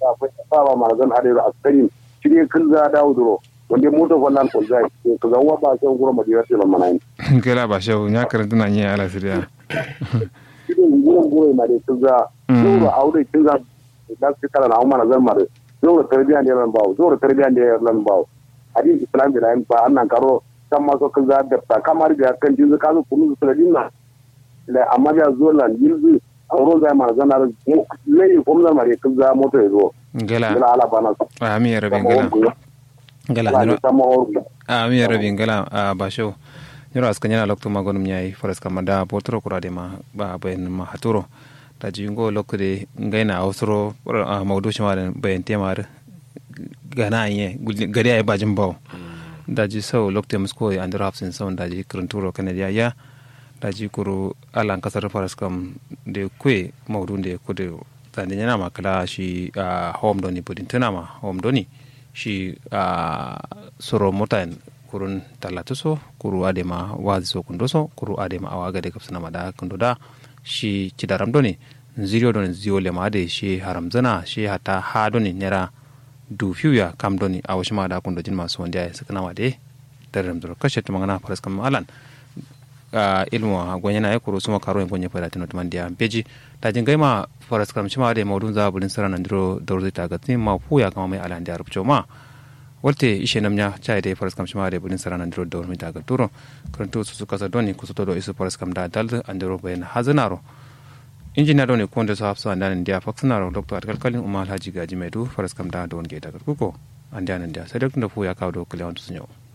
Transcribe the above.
da fa ba ma zan hade da askarin shirye kun za dawo duro wanda moto wannan ko zai ko ga wa ba sai gura madina sai lamana ni kela ba shehu nya karanta na nya ala siriya shirye gura gura ma dai kun za duro aure kun za da su kala na umma zan mare duro tarbiya ne ran bawo duro tarbiya ne ran bawo hadin islam bi nan ba annan karo kan ma so kun za da ta kamar da kan jinzu ka zo kunu su da dinna da amma ya zo lan yilzu auro zai ma zan ar lai ko mun mare kun za moto ya zo gela gala ala bana ami ya rabin gela gela Ala nyiro sama orgu ami ya rabin gela a ba shehu nyiro askan yana lokto magonum nyai faras kamada potro kurade ma ba bayan ma haturo da jingo lokde ngaina ausro maudu shima da bayan temar gana anye gari ay bajin baw daji sau lokte musko ya andro hafsin sau daji kuranturo kanadiya ya daji kuru alan kasar faras kam de kwe maudu de kude tande nyana makala shi a home doni budin tunama home doni shi a soro motan kurun talatu so kuru adema wazi so kundo so kuru adema awaga de kapsana mada kundo da shi cidaram doni ziriyo doni ziyo lema ade shi haram zana shi hata ha doni nera du fiuya kam doni a wasu mada kundo jin masu wanda ya sakana wade daram doro kashe tumangana faras kam alan a ilmu a gwanya na ya kuro suma karo yin gwanya fara tino tuman dia beji ta jin gaima faras kam shima da maudun za bulin sara nan diro da ruzi ta gatsi ma puya kama mai alan da rubcho ma walte ishe namnya chai da faras kam shima da bulin sara nan diro da ruzi ta gaturo karanto su suka sa doni kusa to do isu faras kam da dal an diro bayan hazanaro injiniya doni ko da su hafsa an danin dia faksanaro dr atkalkalin umar alhaji gaji mai du faras kam da don ge ta kuko an danin dia sai da puya kawo do kalewan su yau